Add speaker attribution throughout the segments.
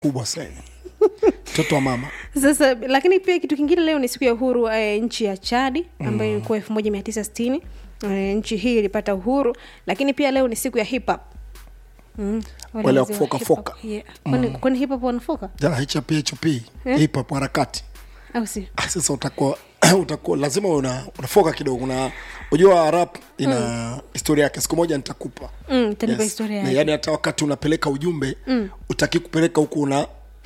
Speaker 1: kubwa sana mtoto wa mama
Speaker 2: sasa lakini pia kitu kingine leo ni siku ya uhuru eh, nchi ya chadi ambayo ilikuwa elfu moja mia tisa sitini eh, nchi hii ilipata uhuru lakini pia leo ni siku ya hip hop Mm, wale
Speaker 1: Wale wa
Speaker 2: wazee wa
Speaker 1: kufoka
Speaker 2: hip hop,
Speaker 1: foka.
Speaker 2: yeah. Kwani- kwani hip hop wanafoka
Speaker 1: jana hp hp hip hop harakati
Speaker 2: au si
Speaker 1: Ah, sasa utakuwa utakuwa lazima una, unafoka kidogo una unajua rap ina historia yake siku moja nitakupa
Speaker 2: mm, tanipa historia
Speaker 1: Na
Speaker 2: yake
Speaker 1: yaani hata wakati unapeleka ujumbe mm. utaki kupeleka huku una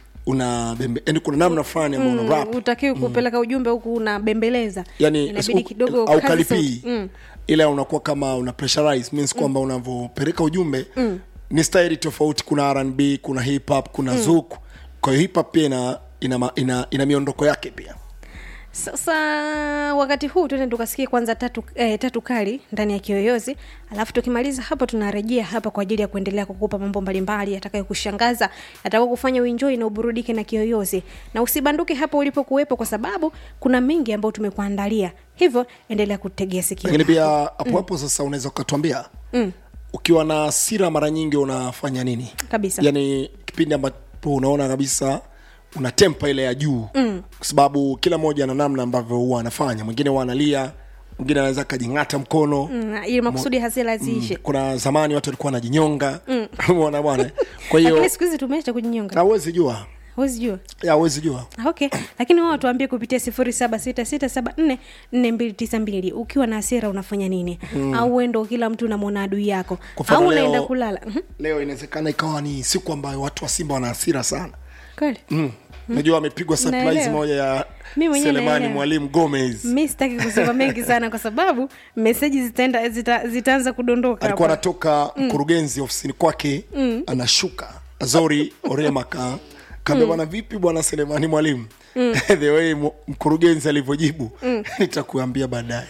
Speaker 1: una bembe yani kuna namna fulani ambayo una rap
Speaker 2: utakiwi kupeleka ujumbe huku unabembeleza
Speaker 1: yani
Speaker 2: inabidi
Speaker 1: usi-
Speaker 2: kidogo
Speaker 1: au
Speaker 2: kazi
Speaker 1: kalipii
Speaker 2: sauti. mm.
Speaker 1: ila unakuwa kama una pressurize means kwamba unavyopeleka ujumbe ni staili tofauti kuna rnb kuna hip hop kuna mm. zuku kwa hiyo hip hop pia ina ina, ma- ina, ina miondoko yake pia
Speaker 2: sasa wakati huu tuende tukasikie kwanza tatu, eh, tatu kali ndani ya kiyoyozi alafu tukimaliza hapo tunarejea hapa kwa ajili ya kuendelea kukupa mambo mbalimbali yatakayokushangaza yatakao kufanya uenjoi na uburudike na kiyoyozi na usibanduke hapo ulipokuwepo kwa sababu kuna mengi ambayo tumekuandalia hivyo endelea kutegea sikio
Speaker 1: lakini pia hapo hapo sasa unaweza ukatuambia
Speaker 2: mm,
Speaker 1: ukiwa na hasira mara nyingi unafanya nini
Speaker 2: kabisa
Speaker 1: yani kipindi ambapo unaona kabisa una tempa ile ya juu mm. kwa sababu kila mmoja ana namna ambavyo huwa anafanya mwingine huwa analia mwingine anaweza akajing'ata mkono
Speaker 2: mm, ili makusudi hasira ziishe
Speaker 1: kuna zamani watu walikuwa wanajinyonga umeona bwana kwa hiyo
Speaker 2: lakini siku hizi tumeacha kujinyonga
Speaker 1: hawezi jua
Speaker 2: huwezi jua
Speaker 1: Ya, hawezi jua
Speaker 2: Ah, okay lakini wao tuambie kupitia sifuri saba sita sita saba nne nne mbili tisa mbili ukiwa na hasira unafanya nini mm. au wendo kila mtu unamwona adui yako
Speaker 1: Kwa mfano
Speaker 2: au
Speaker 1: leo-
Speaker 2: unaenda kulala Mhm.
Speaker 1: leo inawezekana ikawa ni siku ambayo watu wa simba wana hasira sana
Speaker 2: kweli
Speaker 1: mm. najua amepigwa surprise
Speaker 2: Naelewa.
Speaker 1: moja ya
Speaker 2: Mi mwenyewe
Speaker 1: selemani
Speaker 2: naelewa.
Speaker 1: mwalimu gomez
Speaker 2: mi sitaki kusema mengi sana kwa sababu meseji zitaenda zita, zitaanza kudondoka
Speaker 1: alikuwa
Speaker 2: hapa.
Speaker 1: anatoka mkurugenzi ofisini kwake anashuka azori orema ka kaambia bwana vipi bwana selemani mwalimu the way mu- mkurugenzi alivyojibu nitakuambia baadaye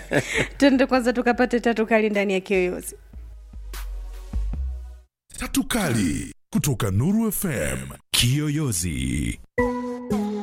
Speaker 2: tuende kwanza tukapate tatu kali ndani ya kiyoyozi
Speaker 3: Tatu Kali kutoka Nuru FM.
Speaker 4: Kiyoyozi.